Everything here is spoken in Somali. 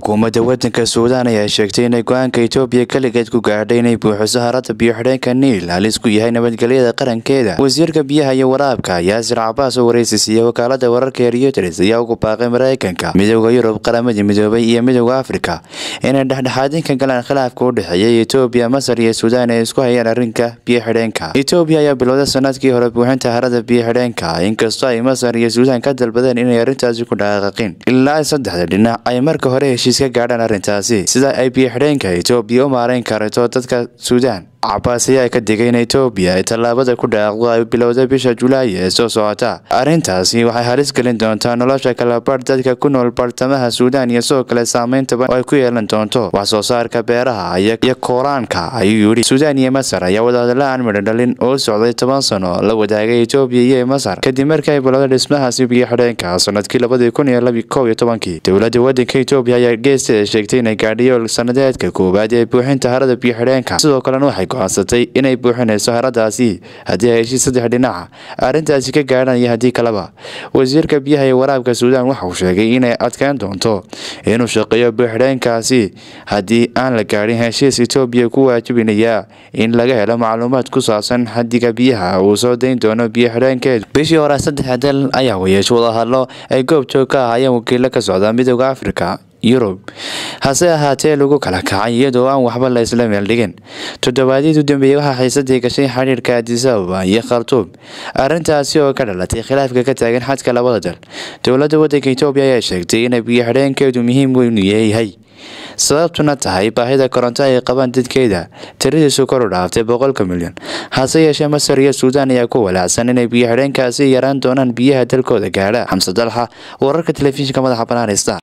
xukuumadda wadanka suudaan ayaa sheegtay inay go-aanka itoobiya keligeed ku gaadhay inay buuxiso harada biyo-xidheenka niil halis ku yahay nabadgelyada qarankeeda wasiirka biyaha iyo waraabka yaasir cabaas oo wareysi siiyey wakaalada wararka ee reuters ayaa ugu baaqay mareykanka midooda yurub qaramada midoobay iyo midooda afrika inay dhexdhexaadin ka galaan khilaafka u dhexeeya itoobiya masar iyo suudaan ee isku hayaan arrinka biyo-xidheenka itoobiya ayaa bilowday sanadkii hore buuxinta harada biyo-xidheenka inkastoo ay masar iyo suudaan ka dalbadeen inay arrintaasi ku dhaqaaqin ilaa saddexda dhinac ay marka hore heshiis ka gaadhaan arrintaasi sida ay biyo-xidheenka itoobiya u maareyn karto dadka suudaan cabaas ayaa ka digay in itoobiya ay tallaabada ku dhaaqdo ay bilowda bisha julaay ee soo socota arrintaasi waxay halis gelin doontaa nolosha kalabarh dadka ku nool bartamaha suudaan iyo sidoo kale saameyntaban oo ay ku yeelan doonto wax soo saarka beeraha iyo koraanka ayuu yidhi suudaan iyo masar ayaa wadahadalla aan midho dhalin oo socday toban sano la wadaagay itoobiya iyo masar kadib markii ay bilowday dhismahaasi biyo-xidheenka sanadkii labadii kun iyo kow iyo tobankii dowladda wadanka itoobiya ayaa geesteeda sheegtay inay gaadhiyo sanadeedka koowaad ee buuxinta harada biyo-xidheenka sidoo kalena waxay go-aansatay inay buuxinayso haradaasi haddii ay heshiis saddex dhinaca arrintaasi ka gaadhaan iyo haddii kaleba wasiirka biyaha iyo waraabka suudaan waxa uu sheegay inay adkeyn doonto inuu shaqeeyo buuxidheenkaasi haddii aan la gaadhin heshiis itoobiya ku waajibinaya in laga helo macluumaad ku saabsan xadiga biyaha uu soo dayn doono biyo-xidheenkeedu bishii hore saddex dal ayaa wayeesho wadahadlo ay goob joog ka ahaayeen wakiilo ka socda midooda afrika yurub hase ahaatee lagu kala kacay iyadoo aan waxba la isla meel dhigin toddobaadyadii u dambeeyey waxaa xiisadii gashay xidhiirka adisababa iyo khartuum arrintaasi oo ka dhalatay khilaafka ka taagan xadka labada dal dowladda wadanka itoobiya ayaa sheegtay inay biyo-xidheenkeedu muhiim weyn yahay sababtuna tahay baahida koronto ay qabaan dadkeeda tiradiisu kor u dhaaftay boqolka milyan hase yeeshee masar iyo suudaan ayaa ku walaacsan inay biyo-xidheenkaasi yaraan doonaan biyaha dalkooda gaadha xamse dalxa wararka telefishinka madaxa banaanista